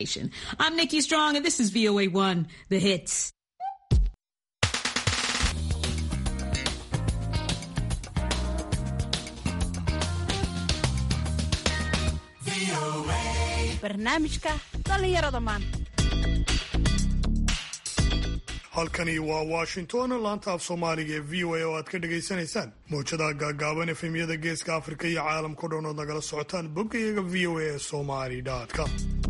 I'm Nikki Strong, and this is VOA One, the hits. barnaamijka dhallinyarada maanta halkani waa washington laanta af soomaaliga ee v o a oo aad ka dhagaysanaysaan mawjadaha gaagaaban efemyada geeska afrika iyo caalamkao dhan ood nagala socotaan boggayaga v o a ee somali com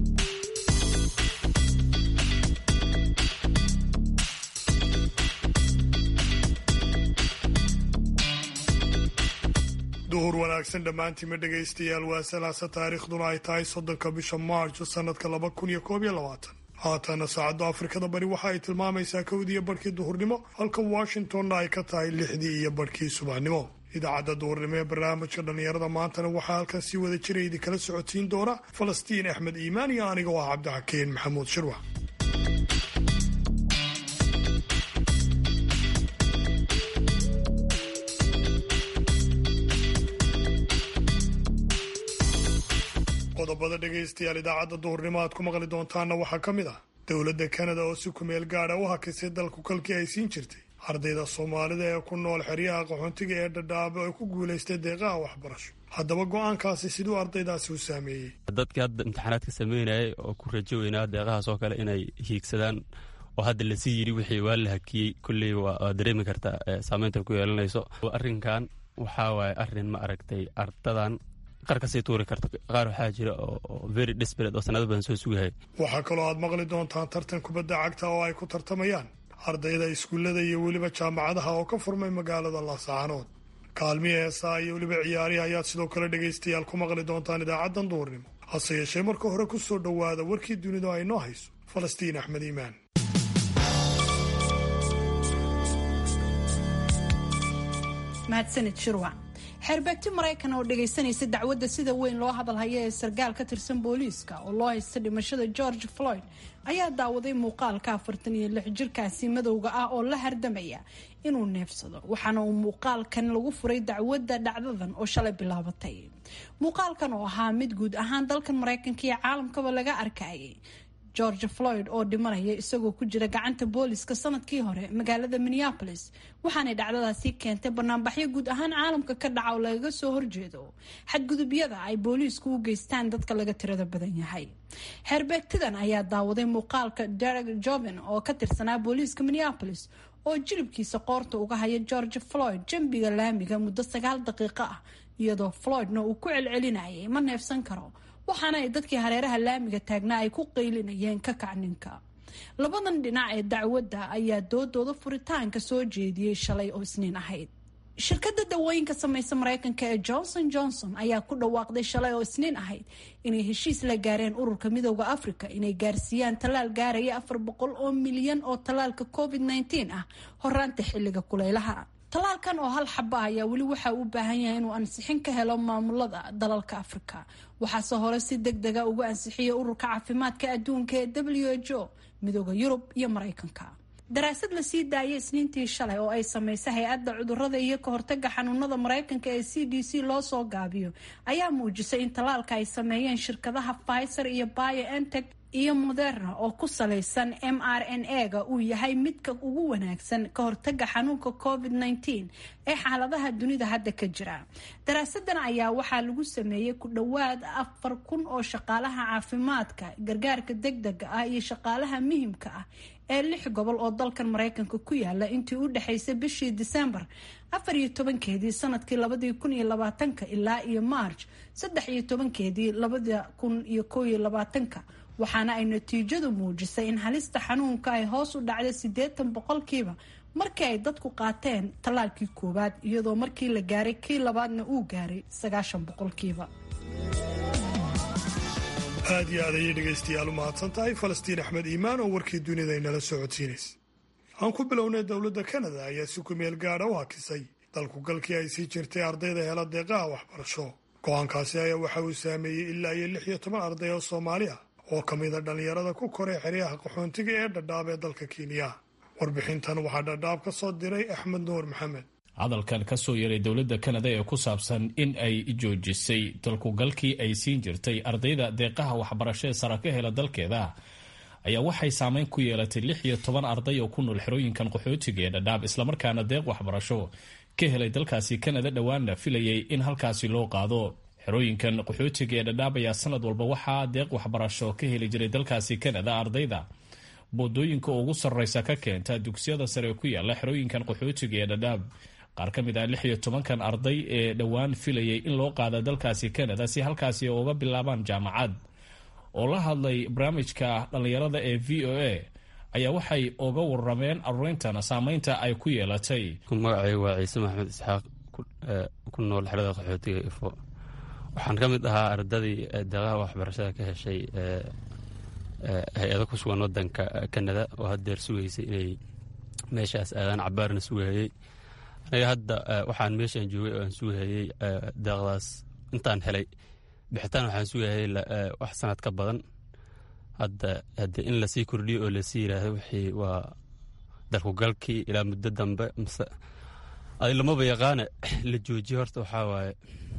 duhur wanaagsan dhammaantiima dhegaystayaal waa salaasa taariikhduna ay tahay soddonka bisha maarjo sannadka laba kun iyo koob iyo labaatan haatana saacadda afrikada bari waxa ay tilmaamaysaa kowdiiyo barhkii duhurnimo halka washingtonna ay ka tahay lixdii iyo barhkii subaxnimo idaacadda duhurnimo ee barnaamijka dhallinyarada maantana waxaa halkan sii wada jira idinkala socodsiin doona falastiin axmed iimaan iyo aniga oo ah cabdixakeen maxamuud shirwax qodobada dhegaystayaal idaacadda duhurnimo aad ku maqli doontaanna waxaa ka mid ah dowladda kanada oo si kumeel gaadha u hakisay dalku kalkii ay siin jirtay ardayda soomaalida ee ku nool xeryaha qaxoontiga ee dhadhaabe oo ku guulaystay deeqaha waxbarasho haddaba go-aankaasi siduu ardaydaasi u saameeyey dadkii hadda imtixaanaadka sameynayay oo ku rajo weynaa deeqahaas oo kale inay hiigsadaan oo hadda lasii yidhi wixii waa la hakiyey kolley waa dareemi kartaa saameynta ku yeelanayso arrinkan waxaa waaye arrin ma aragtay ardadan qar kasii tuuri karta qaar waxaa jira oo very desperate oo sanado badan soo sugahay waxaa kaloo aad maqli doontaan tartan kubadda cagta oo ay ku tartamayaan ardayda iskuullada iyo weliba jaamacadaha oo ka furmay magaalada laascaanood kaalmihi heesaa iyo weliba ciyaarihi ayaad sidoo kale dhegaystayaal ku maqli doontaan idaacaddan duurnimo hase yeeshee marka hore ku soo dhowaada warkii dunidu ay noo hayso falastiin axmed iimaan mahadsanid shirwac xeerbeegti maraykan oo dhagaysanaysa dacwadda sida weyn loo hadalhayo ee sarkaal ka tirsan booliiska oo loo haysta dhimashada george floyd ayaa daawaday muuqaalka afartan iyo lix jirkaasi madowga ah oo la hardamaya inuu neefsado waxaana uu muuqaalkan lagu furay dacwadda dhacdadan oo shalay bilaabatay muuqaalkan oo ahaa mid guud ahaan dalkan maraykanka iyo caalamkaba laga arkayay george floyd oo dhimanaya isagoo ku jira gacanta booliska sanadkii hore magaalada minneapolis waxaanay dhacdadaasi keentay banaanbaxyo guud ahaan caalamka ka dhaca oo lagaga soo horjeedo xadgudubyada ay booliisku u geystaan dadka laga tirada badan yahay xeerbeegtidan ayaa daawaday muuqaalka derek joven oo ka tirsanaa booliiska minneapolis oo jilibkiisa qoorta uga haya george floyd jambiga laamiga muddo sagaal daqiiqo ah iyadoo floydna uu ku celcelinayay ma neefsan karo waxaana ay dadkii hareeraha laamiga taagnaa ay ku qaylinayeen ka kacninka labadan dhinac ee dacwadda ayaa doodooda furitaanka soo jeediyey shalay oo isniin ahayd shirkadda dawooyinka samaysa maraykanka ee johnson johnson ayaa ku dhawaaqday shalay oo isniin ahayd inay heshiis la gaareen ururka midooda africa inay gaarsiiyaan tallaal gaaraya afar boqol oo milyan oo tallaalka covid nteen ah horaanta xilliga kuleylaha tallaalkan oo hal xaba ayaa weli waxa uu baahan yahay inuu ansixin ka helo maamulada dalalka afrika waxaase hore si deg dega ugu ansixiyay ururka caafimaadka adduunka ee w h o midooda yurub iyo maraykanka daraasad lasii daayay isniintii shalay oo ay samaysay hay-adda cudurada iyo ka hortaga xanuunada maraykanka ee c d c loo soo gaabiyo ayaa muujisay in tallaalka ay sameeyeen shirkadaha pfizer iyo biontech iyo moderna oo ku salaysan m r n a-ga uu yahay midka ugu wanaagsan ka hortaga xanuunka covid nteen ee xaaladaha dunida hadda ka jira daraasadan ayaa waxaa lagu sameeyey ku dhowaad afar kun oo shaqaalaha caafimaadka gargaarka degdega ah iyo shaqaalaha muhimka ah ee lix gobol oo dalkan maraykanka ku yaala intii u dhexaysay bishii disembar afar iyo tobankeedii sanadkii labadii kun iyo labaatanka ilaa iyo march saddex iyo tobankeedii labada kun iyo koo iyo labaatanka waxaana ay natiijadu muujisay in halista xanuunka ay hoos u dhacday siddeetan boqolkiiba markii ay dadku qaateen tallaalkii koowaad iyadoo markii la gaaray kii labaadna uu gaaray sagaashan boqolkiiba aad iyo aad ayay dhegaystayaal u mahadsan tahay falastiin axmed iimaan oo warkii dunida inala soo codsiinaysa aan ku bilownay dowladda kanada ayaa si ku meel gaadha u hakisay dalku galkii ay sii jirtay ardayda hela deeqaha waxbarasho go-aankaasi ayaa waxa uu saameeyey ilaa iyo lix iyo toban arday oo soomaali ah oo ka mida dhallinyarada ku koray xeryaha qaxoontiga ee dhadhaab ee dalka kenya warbixintan waxaa dhadhaab ka soo diray axmed nuur maxamed hadalkan ka soo yeeray dowladda kanada ee ku saabsan in ay joojisay dalkugalkii ay siin jirtay ardayda deeqaha waxbarashee sara ka hela dalkeeda ayaa waxay saameyn ku yeelatay lix iyo toban arday oo ku nool xerooyinkan qaxootiga ee dhadhaab islamarkaana deeq waxbarasho ka helay dalkaasi kanada dhowaanna filayay in halkaasi loo qaado xerooyinkan qaxootiga ee dhadhaab ayaa sanad walba waxaa deeq waxbarasho ka heli jiray dalkaasi kanada ardayda boodooyinka ugu sarreysa ka keenta dugsiyada sare ku yaala xerooyinkan qaxootiga ee dhadhaab qaar ka mid ah lix iyo tobankan arday ee dhowaan filayay in loo qaada dalkaasi kanada si halkaasi uga bilaabaan jaamacad oo la hadlay barnaamijka dhallinyarada ee v o a ayaa waxay uga warameen arurintan saameynta ay ku yeelatay magacay waa ciise maxamed isxaaq ku nool xerada qaxootiga ifo waxaan ka mid ahaa ardadii deeqaha waxbarashada ka heshay hay-ado ku sugan wadanka kanada oo haddeer sugaysay inay meeshaas aadaan cabaarna sugahayey aniga hadda waxaan meeshaan joogay oo aan sugahayey deeqdaas intaan helay bixitaan waxaan sugahayay wax sanad ka badan hadda haddee in lasii kordhiyo oo lasii yidhaahdo wixii waa dalkugalkii ilaa muddo dambe mase adi lamaba yaqaane la joojiye horta waxaa waaye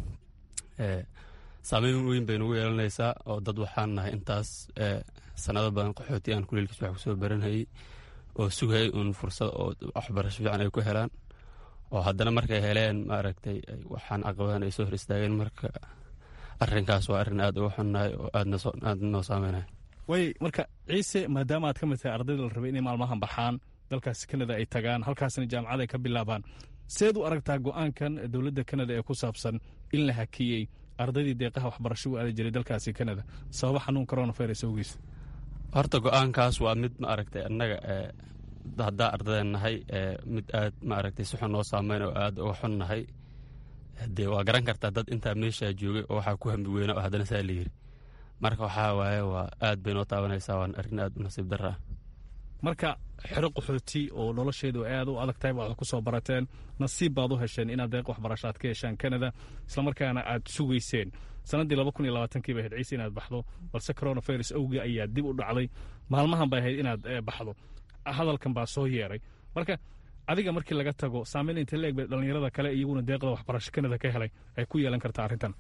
saameyn weyn bay nagu yeelanaysaa oo dad waxaan nahay intaas sanado badan qaxooti aan kuleelkiis wax kusoo baranhayey oo sugayay uun fursad oo waxbarasho fiican ay ku helaan oo haddana markay heleen maaragtay waxaan caqabadan ay soo hor istaageen marka arrinkaas waa arrin aad uga xunnahay oo aad noo saameynaya way marka ciise maadaama aad ka mid tahay ardayda la rabay inay maalmahan baxaan dalkaasi kanada ay tagaan halkaasna jaamacad ay ka bilaabaan seed u aragtaa go-aankan dowladda kanada ee ku saabsan in la hakiyey ardaydii deeqaha waxbarasho u aadi jiray dalkaasi kanada sababa xanuun coronavirus awgiis horta go-aankaas waa mid ma aragtay annaga haddaa ardadeen nahay mid aad ma aragtay si xun noo saameyn oo aad uga xun nahay dee waa garan kartaa dad intaa meeshaa joogay oo waxaa ku hambi weyna oo haddana saa la yiri marka waxaa waaye waa aad bay noo taabanaysaa waana arrin aad u nasiib darra ah marka xero qaxooti oo nolosheedu aad u adag tahay baad ku soo barateen nasiib baad u hesheen inaad deeq waxbarasho aad ka heshaan kanada islamarkaana aad sugayseen sannaddii laba kun iyo labaatankiiba ahayd ciise inaad baxdo balse coronavirus awgii ayaa dib u dhacday maalmahan bay ahayd inaad baxdo hadalkan baa soo yeeray marka adiga markii laga tago saameyn inta leeg bay dhallinyarada kale iyaguna deeqda waxbarasho kanada ka helay ay ku yeelan kartaa arrintan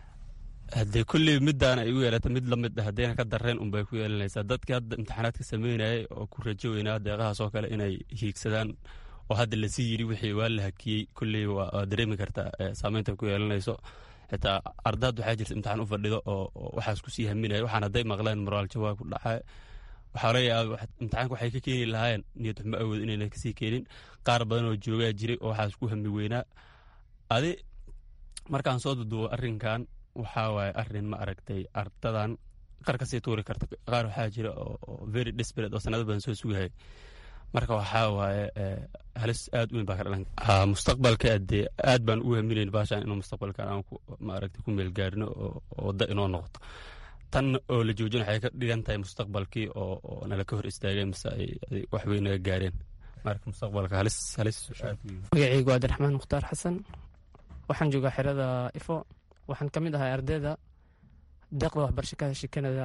haddee kulley middaana ay u yeelata mid lamid ah haddayna ka dareen unbay ku yeelanaysaa dadkii hadda imtixaanaadka sameynayay oo ku rajo weynaa deeqahaas oo kale inay hiigsadaan oo hadda lasii yidhi wixii waa la hakiyey kulley waa dareemi kartaa saameynta ku yeelanayso xitaa ardaad waxaa jirta imtixaan u fadhido oo waxaas kusii haminaya waxaan hadday maqleen moraal jawaab ku dhacay waxaa laga yaaba imtixaanka waxay ka keeni lahaayeen niyad xumo awood inayna kasii keenin qaar badan oo joogaa jiray oo waxaas ku hami weynaa adi markaan soo duduubo arrinkan waxaa waaye arrin ma aragtay ardadan qar kasii tuuri karta qaar waxaa jira oo very desperate oo sanado badan soo sugahaya marka waxaa waaye halis aad u weyn baa ka dhalan mustaqbalka dee aad baan ugu haminayn baashaan inuu mustaqbalkan aan ma aragtay ku meel gaarino oo wadda inoo noqoto tan oo la joojin waxay ka dhigan tahay mustaqbalkii oo nala ka hor istaageen mise ay wax weyn naga gaareen marka mustaqbalka halis halis magacaygu waa abdiraxmaan mukhtaar xasan waxaan joogaa xerada ifo waxaan ka mid ahay ardayda deeqda waxbarasho ka heshay kanada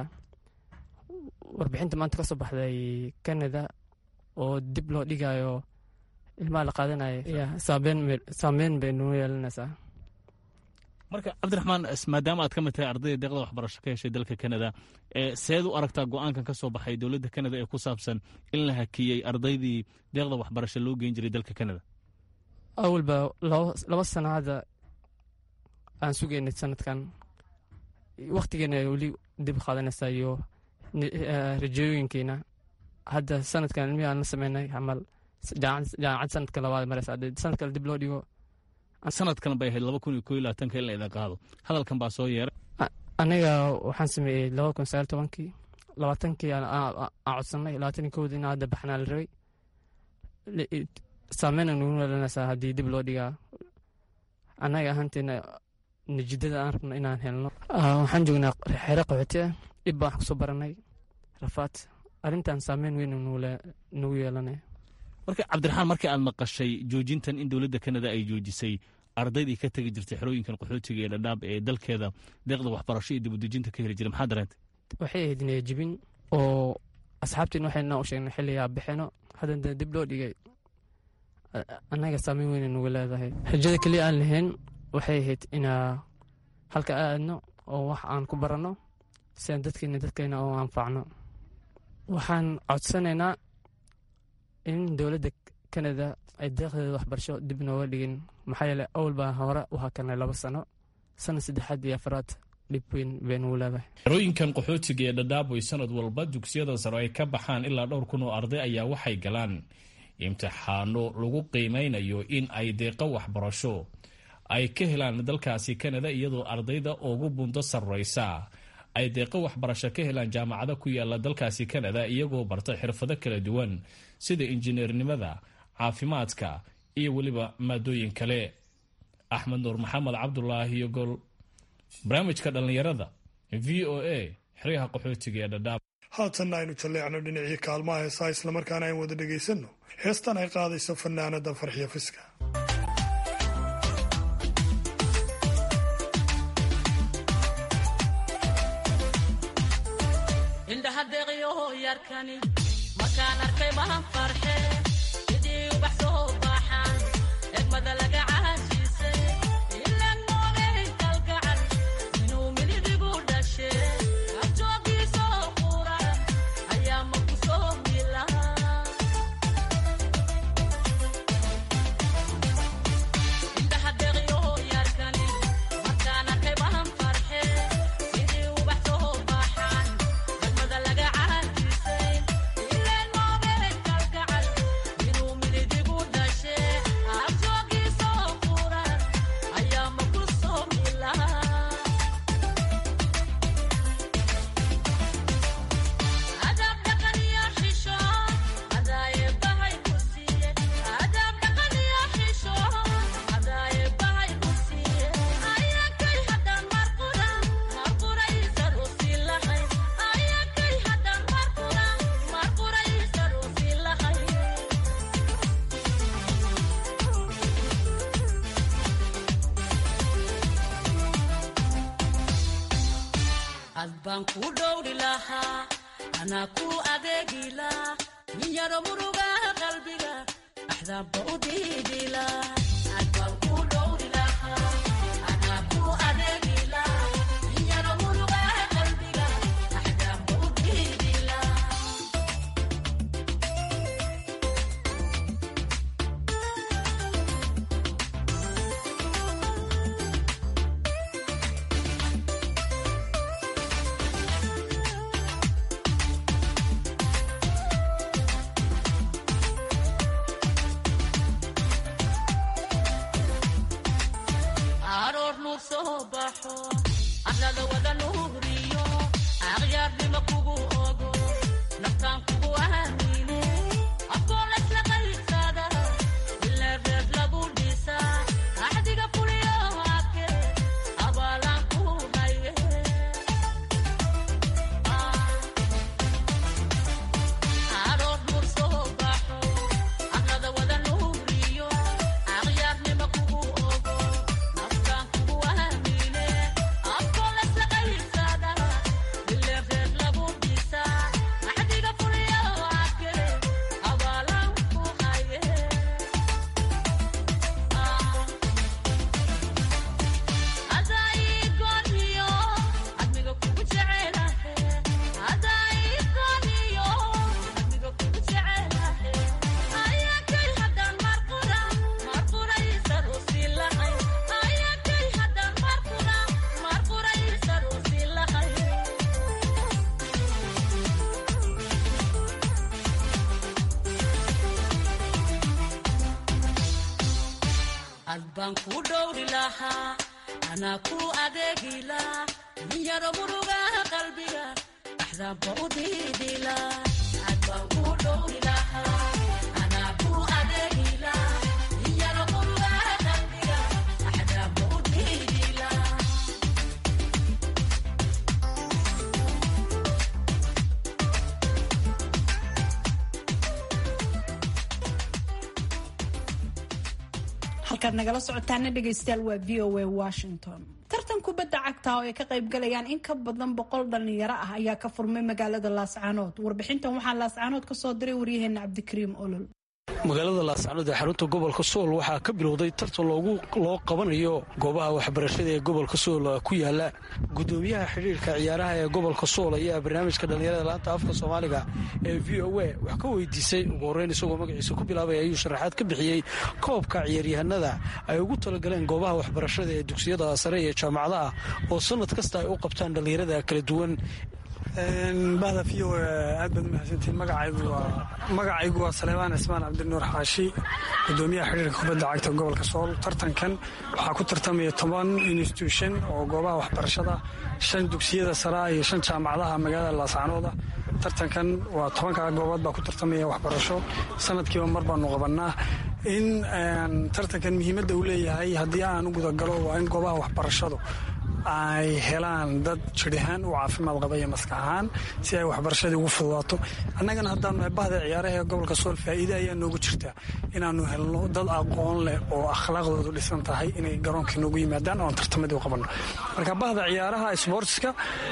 warbixinta maanta ka soo baxday kanada oo dib loo dhigayo ilmaha la qaadanayo saameyn bay noo yeelanaysaa marka cabdiraxmaan maadaama aad ka mid tahay ardayda deeqda waxbarasho ka heshay dalka kanada seed u aragtaa go-aankan ka soo baxay dowladda kanada ee ku saabsan in la hakiyey ardaydii deeqda waxbarasho loo geyn jiray dalka kanada awalba laba sano hadda aan sugaynay sanadkan waktigeena weli dib qaadanaysaa iyo rajooyinkeena hadda sanadkan ilmihi aan la sameynay camal jaamacad sanadka labaad maraysa sanad kale dib loo dhigo sanadkan bay ahayd laba kun iyo koo iyo labaatanka in la idin qaado hadalkan baa soo yeeray aniga waxaan sameeyey laba kun sagaal tobankii labaatankii aan codsanay labaatan iyo kowdii in hadda baxnaa la rabay saameyna nagu yeelanaysaa haddii dib loo dhigaa annaga ahaanteena natiijada aan rabno inaan helno waxaan joognaa xero qaxooti ah dhib baan wax kusoo baranay rafaad arrintan saameyn weyn nagu yeelanaya marka cabdiraxmaan markii aad maqashay joojintan in dowladda kanada ay joojisay ardaydii ka tegi jirtay xerooyinkan qaxootiga ee dhadhaab ee dalkeeda deeqda waxbarasho iyo dibudejinta ka heli jiray maxaa dareentay waxay ahayd niyajibin oo asxaabtiin waxayna u sheegnay xilligaa bixino haddana dib loo dhigay annaga saameyn weyna nugu leedahay rajada keliya aan lahayn waxay ahayd inaa halka aadno oo wax aan ku baranno si aan dadkeena dadkeena oo anfacno waxaan codsanaynaa in dowladda kanada ay deeqdeeda waxbarasho dib nooga dhigin maxaa yeele awal baan hore u hakanay laba sano sana saddexaad iyo afraad dhib weyn bay nugu leedahay xerooyinkan qaxootiga ee dhadhaaboy sanad walba dugsiyada sare ay ka baxaan ilaa dhowr kun oo arday ayaa waxay galaan imtixaano lagu qiimeynayo in ay deeqo waxbarasho ay ka helaan dalkaasi kanada iyadoo ardayda ugu bundo sarreysa ay deeqo waxbarasho ka helaan jaamacado ku yaala dalkaasi kanada iyagoo barta xirfado kala duwan sida injineernimada caafimaadka iyo weliba maadooyin kale axmed nuur maxamed cabdulaahi yogol barnaamijka dhallinyarada v o a xeryaha qaxootiga ee dhadhaab haatanna aynu jalleecno dhinacii kaalmaha heesaa islamarkaana ayn wada dhegaysanno heestan ay qaadayso fanaanada farxiyo fiska indhahadeeqyoho yarkani markaan arkay mahan farxe sidii ubax soo baaxaan egmada laga caashiisay ilaan moogay kalgacal inuu milidigu dhashe abjoogiisoo qura ayaa ma ku soo mila indhahadeeqyoho yarkani markaan arkay mahan farxe sidii ubax soo baaxaan egmada laga caashiisay ilaan moogay kalgacal inuu milidigu dhashe abjoogiisoo qura ayaa ma ku soo mila adaab dhaqan iyo xisho adaaye bahay ku siiye adaab dhaqan iyo xisho adaaye bahay ku siiye ayakay haddaan marqura marquraysan u sii lahay ayakay haddaan marqura marquraysan u sii lahay ad baan ku dhowri lahaa anaa ku adeegila min yaro murugaha qalbiga axdaabba u diidila ad baan ku dhowri lahaa anaa ku adeegila min yaro murugaha qalbiga axdaabba u diidila aroor nuur soo baxo arlada wada nuuriyo akhyaarnimo kugu ogo naftaan kugu aamine afkoon laysla qaybsada ilaa reer lagu dhisa axdiga fuliyo ake abaalaan ku haye aroor nuur soo baxo arlada wada nuuriyo akhyaarnimo kugu ogo naftaan kugu aamine afkoon laysla qaybsada ilaa reer lagu dhisa axdiga fuliyo ake abaalaan ku haye adaigoniyo admiga kugu jecelahe adaigoniyo admiga kugu jecelahe ayakay haddaan marqura marquraysan u sii lahay ayakay haddaan marqura marquraysan u sii lahay ad baan ku dhowri lahaa anaa ku adeegila min yaro murugaha qalbiga axdaabba u diidila ad baan ku dhowri lahaa anaa ku adeegila min yaro murugaha qalbiga axdaabba u diidila halkaad nagala socotaana dhegaystayaal waa v o a washington tartan kubadda cagta oo ay ka qayb galayaan in ka badan boqol dhalinyaro ah ayaa ka furmay magaalada laascaanood warbixintan waxaa laascaanood ka soo diray waryaheena cabdikariim olol magaalada laascanood ee xarunta gobolka sool waxaa ka bilowday tartan loo qabanayo goobaha waxbarashada ee gobolka sool ku yaala gudoomiyaha xidhiirka ciyaaraha ee gobolka sool ayaa barnaamijka dhallinyarada laanta afka soomaaliga ee v o a wax ka weydiisay ugu horreyn isagoo magaciisa ku bilaabay ayuu sharaxaad ka bixiyey koobka ciyaaryahanada ay ugu talagaleen goobaha waxbarashada ee dugsiyada sare iyo jaamacadaha oo sanad kasta ay u qabtaan dhallinyarada kala duwan bahda v o aad baad mahadsantiin magacaygu waa saleebaan cismaan cabdinuur xaashi gudoomiyaha xidhiirka kubadda cagta gobolka sool tartankan waxaa ku tartamaya toban institution oo goobaha waxbarashada shan dugsiyada saraa iyo shan jaamacadaha magaalada laascanooda tartankan waa tobankaa goobood baa ku tartamaya waxbarasho sanadkiiba mar baanu qabannaa in tartankan muhiimadda uu leeyahay haddii aan u gudagalo waa in goobaha waxbarashadu ay helaan dad jidhahaan u caafimaad qaba iyo maskax ahaan si ay waxbarashadii ugu fududaato annagana haddaanu bahda ciyaaraha ee gobolka sool faa'iide ayaa noogu jirtaa inaannu helno dad aqoon leh oo akhlaaqdoodu dhisan tahay inay garoonkii noogu yimaadaan oon tartamadii u qabanno marka bahda ciyaaraha sboortska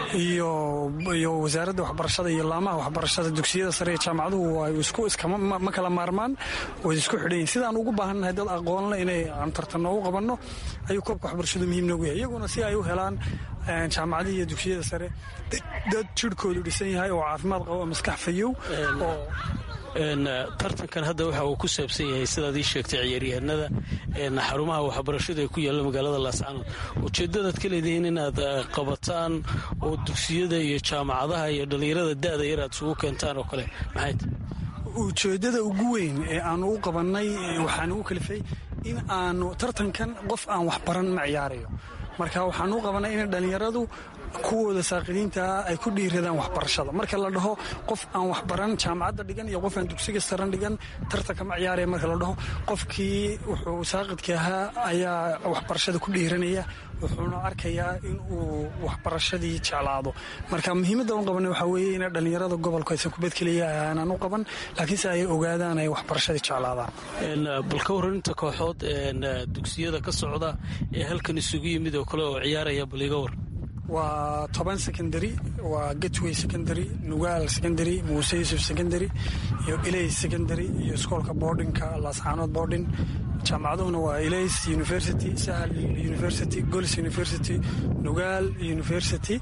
iyo wasaaradda waxbarashada iyo laamaha waxbarashada dugsiyada sare ee jaamacaduhu way isku iskama kala maarmaan way isku xidhanyihin sidaan ugu baahannahay dad aqoon leh inay aan tartan noogu qabanno ayuu koobka waxbarashadu muhiim noogu yahay iyaguna si ay u helaan jaamacadihii iyo dugsiyada sare dad jirhkoodu dhisan yahay oo caafimaad qabo oo maskax fayow oo tartankan hadda waxa uu ku saabsan yahay sidaad ii sheegtay ciyaaryahanada xarumaha waxbarashada ee ku yaalla magaalada laascanood ujeeddadaad ka leedihiin inaad qabataan oo dugsiyada iyo jaamacadaha iyo dhallinyarada da'da yar aad isugu keentaan oo kale maxay ujeeddada ugu weyn ee aanu u qabannay waxaan ugu kalifay in aanu tartankan qof aan waxbaran ma ciyaarayo marka waxaan u qabanay in dhallinyaradu kuwooda saaqidiintaa ay ku dhiiradaan waxbarashada marka la dhaho qof aan waxbaran jaamacadda dhigan iyo qof aan dugsiga saran dhigan tartanka ma ciyaaraya marka la dhaho qofkii wuxuu saaqidka ahaa ayaa waxbarashada ku dhiiranaya wuxuuna arkayaa in uu waxbarashadii jeclaado marka muhiimadda u qabanay waxaa weeye in dhallinyarada gobolku aysan kubad keliya aanan u qaban laakiinse ay ogaadaan ay waxbarashadii jeclaadaan bal ka warraninta kooxood dugsiyada ka socda ee halkan isugu yimid oo kale oo ciyaaraya bal iga war waa toban secondary waa gatway secondary nugaal secondary muuse yuusuf secondary iyo ilays secondary iyo iskoolka boardinka laascaanood boarding jaamacaduhuna waa ilays university sahal university gols university nugaal university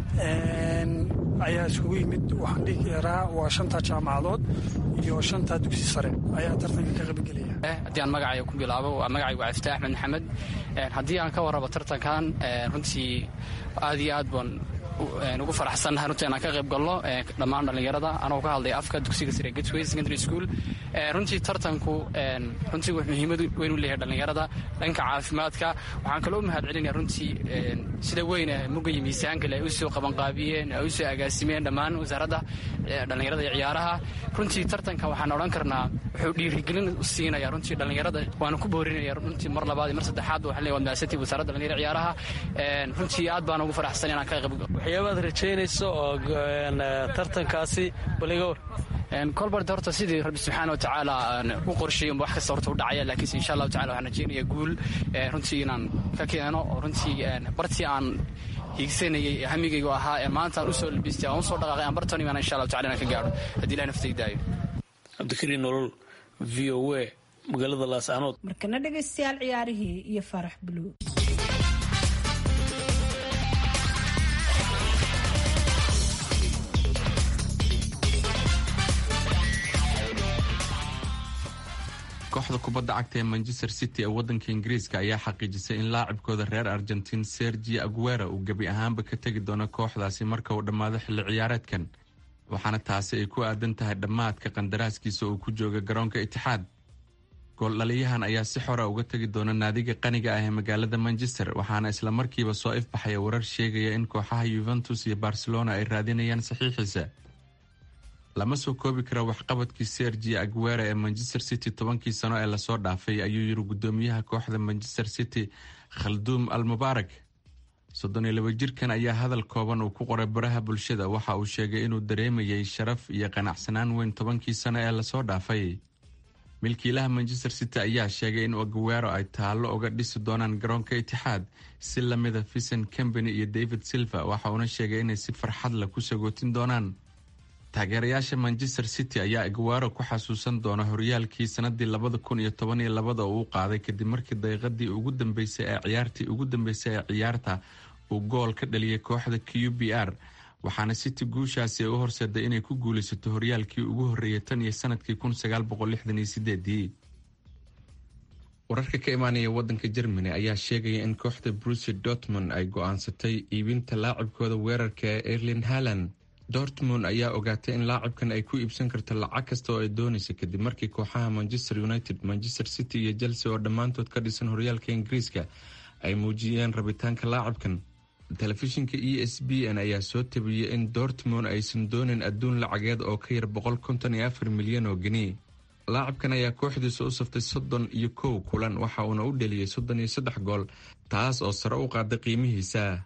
ayaa isugu yimid waxaan dhihi karaa waa shanta jaamacadood iyo shanta dugsi sare ayaa tartanka ka qabigelaya haddii aan magacayga ku bilaabo waa magacaygu waa iftaax axmed maxamed haddii aan ka warrabo tartankan runtii aad iyo aad baan ugu faraxsannahay runtii inaan ka qayb galno dhammaan dhallinyarada anoo ka hadlay afka dugsiga sare gatway secondary school runtii tartanku runtii wuxuu muhiimad weyn u leeyahay dhallinyarada dhanka caafimaadka waxaan kaloo mahad celinaya runtii sida weyn muga iyo miisaankale ay u soo qabanqaabiyeen ay u soo agaasimeen dhammaan wasaaradda dhallinyarada iyo ciyaaraha runtii tartanka waxaan odhan karnaa wuxuu dhiirigelin siinaya runtii dhallinyarada waana ku boorinaya runtii mar labaad iyo mar saddexaad waxaan leeyahay maasati wasaaradda dhallinyarada ciyaaraha runtii aad baan ugu faraxsan inaan ka qayb waxyaabaad rajaynayso oo tartankaasi baliga war kolbart horta sidii rabbi subxaana wa tacaala u qorsheeyey wax kasta horta u dhacaya laakiinse insha allahu tacala waxaan rajaynaya guul runtii inaan ka keeno oo runtii bartii aan hiigsanayay hamigaygu ahaa ee maanta aan usoo labistay aan usoo dhaqaaqay aan bartan imaan insha allahu tacala inaan ka gaadho haddii ilahi naftayda cabdikariin nolol v o a magaalada laascanood markana dhegaystayaal ciyaarihii iyo farax buluug kooxda kubadda cagta ee manchester city ee waddanka ingiriiska ayaa xaqiijisay in laacibkooda reer argentiin sergi aguera uu gebi ahaanba ka tegi doono kooxdaasi marka uu dhammaado xilli ciyaareedkan waxaana taasi ay ku aadan tahay dhammaadka qandaraaskiisa uu ku jooga garoonka itixaad gooldhaliyahan ayaa si xora uga tegi doona naadiga qaniga ah ee magaalada manchester waxaana islamarkiiba soo ifbaxaya warar sheegaya in kooxaha yuventus iyo barcelona ay raadinayaan saxiixiisa lama soo koobi kara waxqabadkii sergi aguera ee manchester city tobankii sano ee lasoo dhaafay ayuu yiri gudoomiyaha kooxda manchester city khalduum al mubaarak soddon iyo laba jirkan ayaa hadal kooban uu ku qoray baraha bulshada waxa uu sheegay inuu dareemayay sharaf iyo qanacsanaan weyn tobankii sano ee lasoo dhaafay milkiilaha manchester city ayaa sheegay in aguero ay taallo uga dhisi doonaan garoonka itixaad si lamida vincent company iyo david silva waxa uuna sheegay inay si farxad leh ku sagootin doonaan taageerayaasha manchester city ayaa aguero ku xasuusan doona horyaalkii sanadii labada kun iyo toban iyo labada uu qaaday kadib markii daqiiqadii ugu dambeysay ee ciyaartii ugu dambeysay ee ciyaarta uu gool ka dhaliyay kooxda q b r waxaana city guushaasi ay u horseeday inay ku guulaysato horyaalkii ugu horreeyay tan iyo sanadkii kun sagaal boqol lixdan iyo sideedii wararka ka imaanaya wadanka germany ayaa sheegaya in kooxda bruce dortmund ay go-aansatay iibinta laacibkooda weerarka ee erlin halland dortmund ayaa ogaatay in laacibkan ay ku iibsan karto lacag kasta oo ay doonaysa kadib markii kooxaha manchester united manchester city iyo chelsea oo dhammaantood ka dhisan horyaalka ingiriiska ay muujiyeen rabitaanka laacibkan telefishinka e s b n ayaa soo tabiyey in dortmund aysan doonin adduun lacageed oo ka yar boqol konton iyo afar milyan oo geni laacibkan ayaa kooxdiisa u saftay soddon iyo kow kulan waxa uuna u dheliyey soddon iyo saddex gool taas oo sare u qaaday qiimihiisa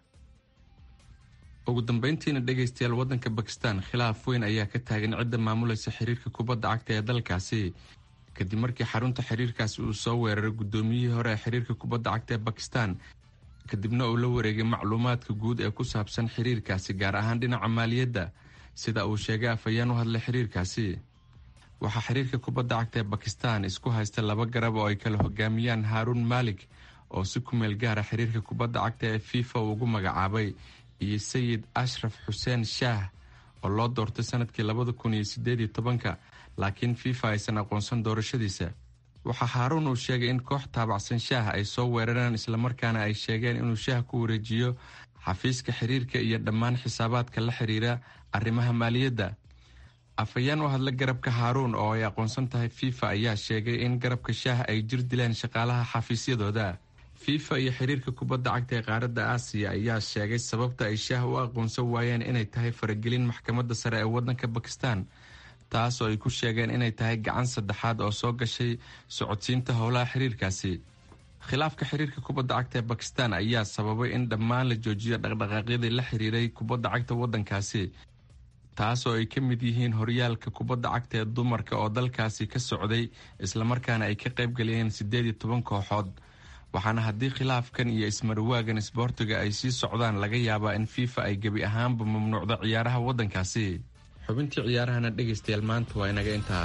ugu dambeyntiina dhegaystayaal wadanka bakistan khilaaf weyn ayaa ka taagan cidda maamulaysa xiriirka kubadda cagta ee dalkaasi kadib markii xarunta xiriirkaasi uu soo weeraray guddoomiyihii hore ee xiriirka kubadda cagta ee bakistan kadibna uu la wareegay macluumaadka guud ee ku saabsan xiriirkaasi gaar ahaan dhinaca maaliyadda sida uu sheegay afhayeen u hadlay xiriirkaasi waxaa xiriirka kubadda cagta ee bakistan isku haysta laba garab oo ay kala hogaamiyaan haaruun maalik oo si ku meel gaara xiriirka kubadda cagta ee fifa uu ugu magacaabay iyo sayid ashraf xuseen shaah oo loo doortay sanadkii labada kun iyo sideed iyo tobanka laakiin fifa aysan aqoonsan doorashadiisa waxaa haaruun uu sheegay in koox taabacsan shaah ay soo weerareen islamarkaana ay sheegeen inuu shaah ku wareejiyo xafiiska xiriirka iyo dhammaan xisaabaadka la xiriira arrimaha maaliyadda afhayeen u hadla garabka haaruun oo ay aqoonsan tahay fifa ayaa sheegay in garabka shaah ay jir dileen shaqaalaha xafiisyadooda fifa iyo xiriirka kubadda cagta ee qaaradda aasiya ayaa sheegay sababta ay shaah u aqoonsan waayeen inay tahay faragelin maxkamadda sare ee wadanka bakistan taas oo ay ku sheegeen inay tahay gacan saddexaad oo soo gashay socodsiinta howlaha xiriirkaasi khilaafka xiriirka kubadda cagta ee bakistan ayaa sababay in dhammaan la joojiyo dhaqdhaqaaqyadii la xiriiray kubadda cagta wadankaasi taas oo ay ka mid yihiin horyaalka kubadda cagta ee dumarka oo dalkaasi ka socday islamarkaana ay ka qaybgalayeen siddeed iyo toban kooxood waxaana haddii khilaafkan iyo ismarwaagan isboortiga ay sii socdaan laga yaabaa in fifa ay gebi ahaanba mamnuucdo ciyaaraha waddankaasi xubintii ciyaarahana dhegaystayaal maanta waa inaga intaa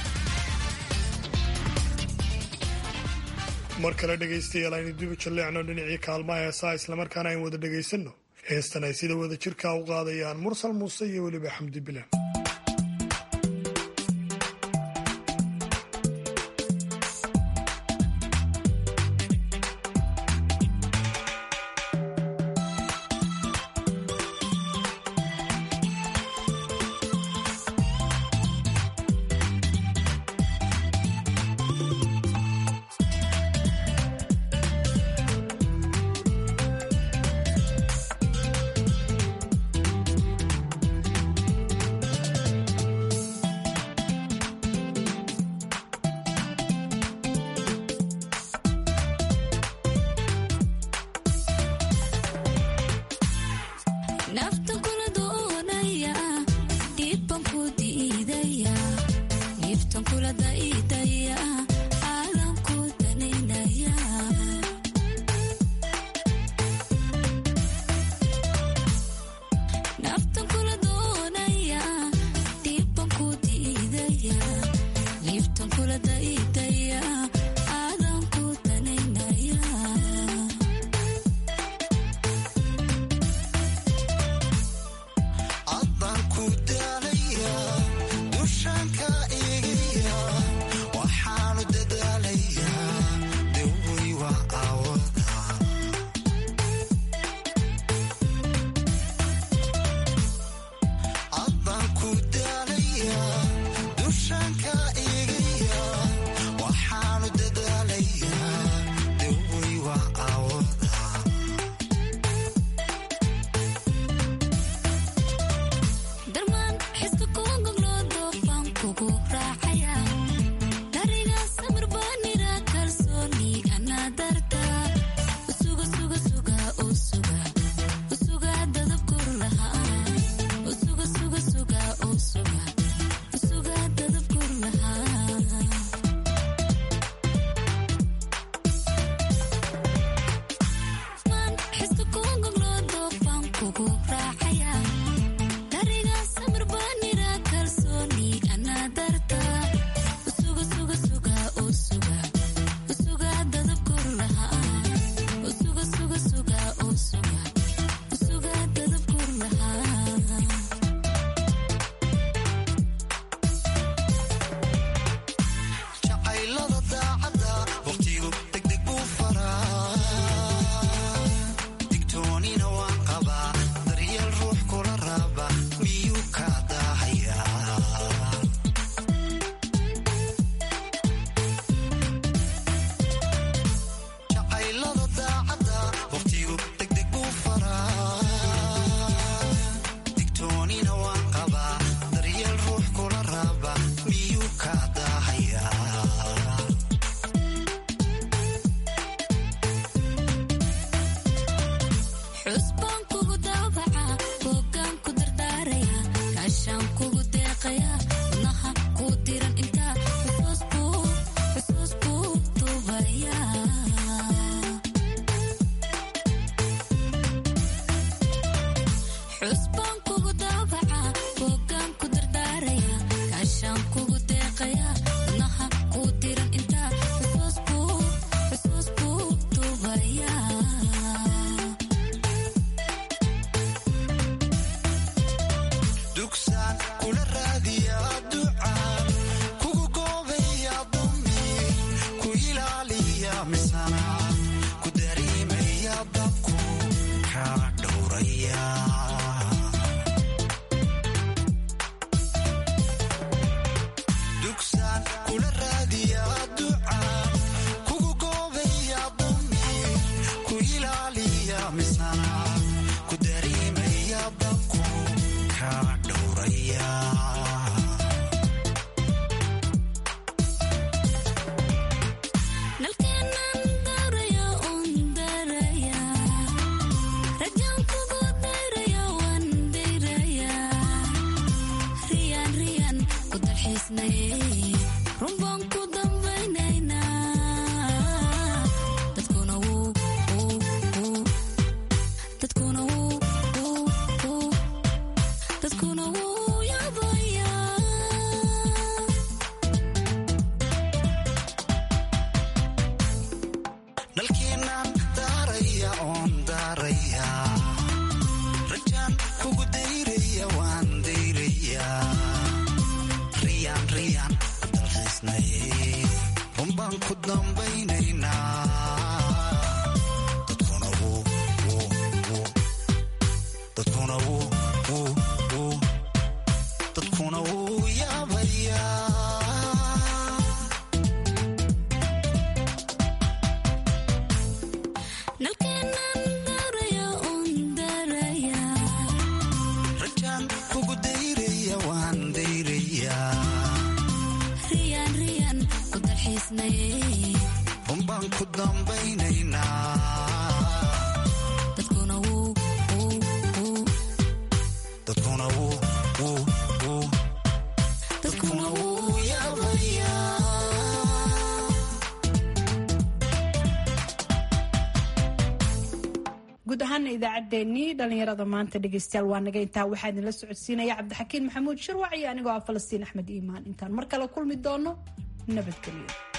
mar kale dhegaystayaal aynu dibu jalleecno dhinacii kaalmaha heesaa islamarkaana aynu wada dhegaysanno heestan ay sida wada jirkaa u qaadayaan mursal muuse iyo weliba xamdi bilan guud ahaana idaacaddeenii dhallinyarada maanta dhegeystayaal waa naga intaa waxaa idinla socodsiinaya cabdixakiin maxamuud shirwac iyo anigoo ah falastiin axmed iimaan intaan mar kale kulmi doono nabadgelyo